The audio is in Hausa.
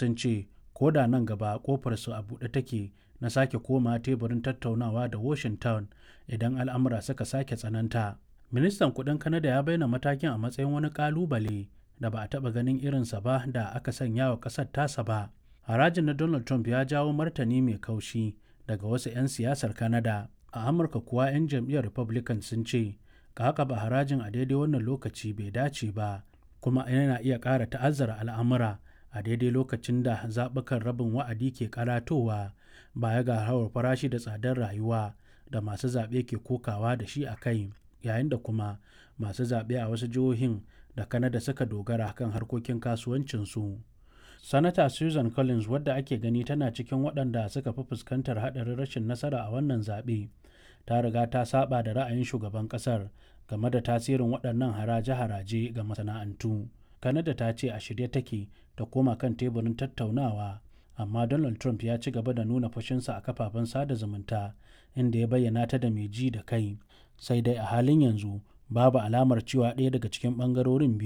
sun ce ko da nan gaba kofarsu a buɗe take na sake koma teburin tattaunawa da washington idan al'amura suka sake tsananta ministan kudin kanada ya bayyana matakin a matsayin wani kalubale da ba a taɓa ganin irinsa ba da aka sanya wa ƙasar tasa ba harajin na donald trump ya jawo martani mai kaushi daga wasu 'yan siyasar kanada a amurka kuwa 'yan jam'iyyar republican sun ce ka ba harajin a daidai wannan lokaci bai dace ba kuma yana iya ƙara ta'azzara al'amura a daidai lokacin da zaɓukan rabin wa'adi ke karatowa baya ga hawar farashi da tsadar rayuwa da masu zaɓe ke kokawa da shi a kai yayin da kuma masu zaɓe a wasu jihohin da kanada suka dogara kan harkokin kasuwancinsu sanata susan collins wadda ake gani tana cikin waɗanda suka fi fuskantar haɗarin rashin nasara a wannan zaɓe ta riga ta saba da ra'ayin shugaban ƙasar game da tasirin waɗannan haraje-haraje ga masana'antu kanada ta ce a shirye take ta koma kan teburin tattaunawa amma donald trump ya ci gaba da nuna fushinsa a kafafen sada zumunta inda ya bayyana ta da mai ji da kai sai dai a halin yanzu babu alamar cewa ɗaya daga cikin ɓangarorin biyu